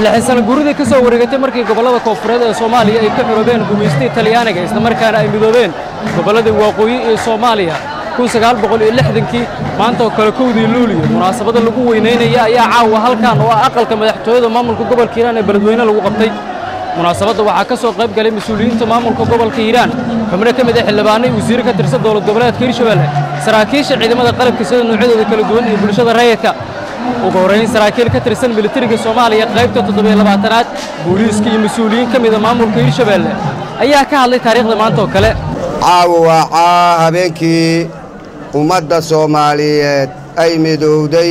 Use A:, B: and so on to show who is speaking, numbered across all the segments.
A: lixdan sano guuridii ka soo wareegatay markii gobollada koonfureed ee soomaaliya ay ka xoroobeen gumaystii talyaaniga islamarkaana ay midoobeen gobolladii waqooyi ee soomaaliya kun sagaal boqol iyo lixdankii maanta oo kale kowdii luuliyo munaasabada lagu weynaynaya ayaa caawa halkan oo ah aqalka madaxtooyada maamulka gobolka hiiraan ee beledweyne lagu qabtay munaasabadda waxaa ka soo qayb galay mas-uuliyiinta maamulka gobolka hiiraan xubno ka mid ah xildhibaanay wasiire ka tirsan dowlad goboleedka hirshabelle saraakiisha ciidamada qalabka sida noocyadooda kala duwan iyo bulshada rayidka ugu horrayn saraakiil ka tirsan militariga soomaaliya qaybta toddobiyo labaatanaad booliiska iyo mas-uuliyiin ka mida maamulka hirshabelle ayaa ka hadlay taariikhda maanta oo kale
B: caawa waa caa habeenkii ummadda soomaaliyeed ay midowday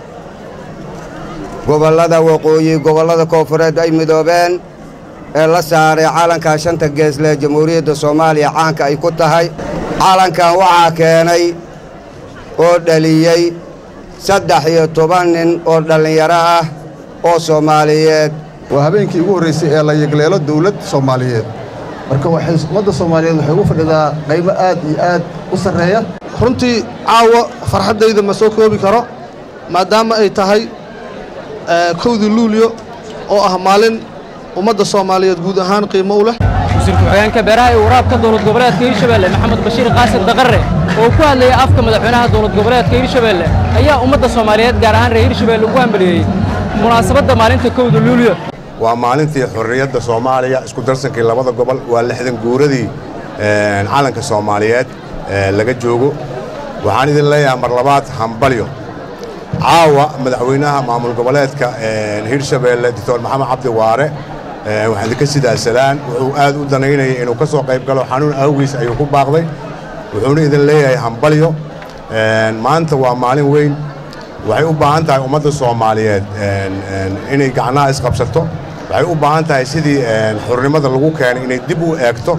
B: gobollada waqooyi gobollada koonfureed ay midoobeen ee la saaray calankaa shanta geesle jamhuuriyadda soomaaliya caanka ay ku tahay calankan waxaa keenay oo dhaliyey saddex iyo toban nin oo dhallinyaro ah oo soomaaliyeed
C: waa habeenkii ugu horraysay ee la yegleelo dawlad soomaaliyeed marka waxay ummadda soomaaliyeed waxay ugu fadhidaa qaybo aad iyo aad u sarreeya
D: runtii caawa farxaddayda ma soo koobi karo maadaama ay tahay kowdii luulyo oo ah maalin ummadda soomaaliyeed guud ahaan qiimo u leh
A: wasiirka ku-xigeenka beeraha ee waraabka dowlad goboleedka hirshabelle maxamed bashiir qaasim daqarre oo ku hadlayay afka madaxweynaha dowlad goboleedka hirshabelle ayaa ummadda soomaaliyeed gaar ahaan reer hirshabelle ugu hambaliyeeyey munaasabadda maalinta kowda luulyo
E: waa maalintii xorriyadda soomaaliya isku darsankii labada gobol waa lixdan guuradii calanka soomaaliyeed laga joogo waxaan idin leeyahay mar labaad hambalyo caawa madaxweynaha maamul goboleedka hirshabelle doctor maxamed cabdi waare waxaan idinka sidaasadaan wuxuu aad u danaynayay inuu ka soo qayb galo xanuun awgiis ayuu ku baaqday wuxuuna idin leeyahay hambalyo maanta waa maalin weyn waxay u baahan tahay ummadda soomaaliyeed inay gacnaha isqabsato waxay u baahan tahay sidii xurnimada lagu keenay inay dib u eegto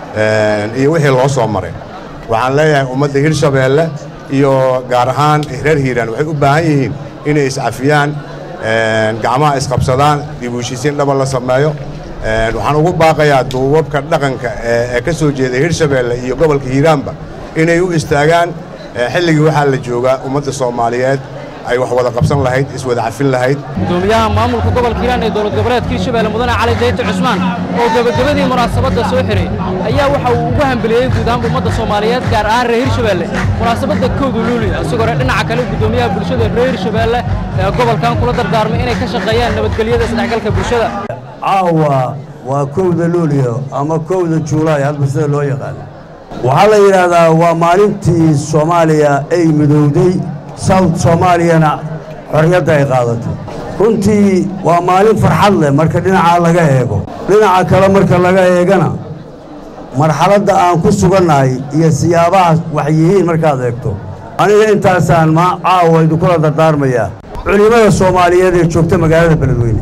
E: iyo wixii loo soo maray waxaan leeyahay ummadda hirshabeelle iyo gaar ahaan reer hiiraan waxay u baahan yihiin inay iscafiyaan gacmaha isqabsadaan dib u heshiisiin dhaba la sameeyo waxaan ugu baaqayaa duubabka dhaqanka ee ka soo jeeda hirshabeelle iyo gobolka hiiraanba inay u istaagaan xilligii waxaa la joogaa ummadda soomaaliyeed ay wax wada qabsan lahayd iswada cafin lahayd
A: gudoomiyaha maamulka gobolka hiiraan ee dowlad goboleedka hirshabelle mudane cali dayta cusmaan oo gebagabadii munaasabadda soo xiray ayaa waxa uu ugu hambeliyey guud ahaanba ummadda soomaaliyeed gaar ahaan reer hirshabelle munaasabadda kowda luuliya isagoo re dhinaca kale gudoomiyaha bulshada reer hirshabelle ee gobolkan kula dardaarmay inay ka shaqeeyaan nabadgelyada isdhexgalka bulshada
F: caawa waa kowda luuliyo ama kowda juulaay hadba sida loo yaqaano waxaa la yidhaahdaa waa maalintii soomaaliya ay midowday south soomaaliyana xorriyadda ay qaadatay runtii waa maalin farxad leh marka dhinacaa laga eego dhinaca kale marka laga eegana marxaladda aan ku sugannahay iyo siyaabaha wax yihiin markaad eegto aniga intaasaan ma caawa idinkula dardaarmayaa culimmada soomaaliyeed ee joogta magaalada beledweyne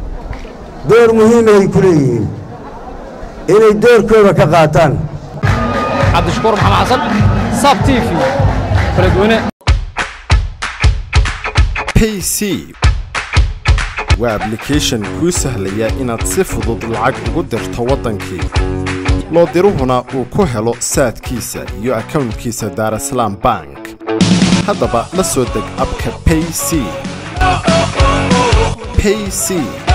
F: door muhiimay ku leeyihiin inay doorkooda ka qaataan
A: cabdishakuur maxamed xasan sab t v beledweyne
G: payc waa ablication kuu sahlaya inaad si fudud lacag ugu dirto waddankii loo diruhuna uu ku helo saadkiisa iyo akownkiisa daarasalaam bank haddaba la soo deg abka payc payc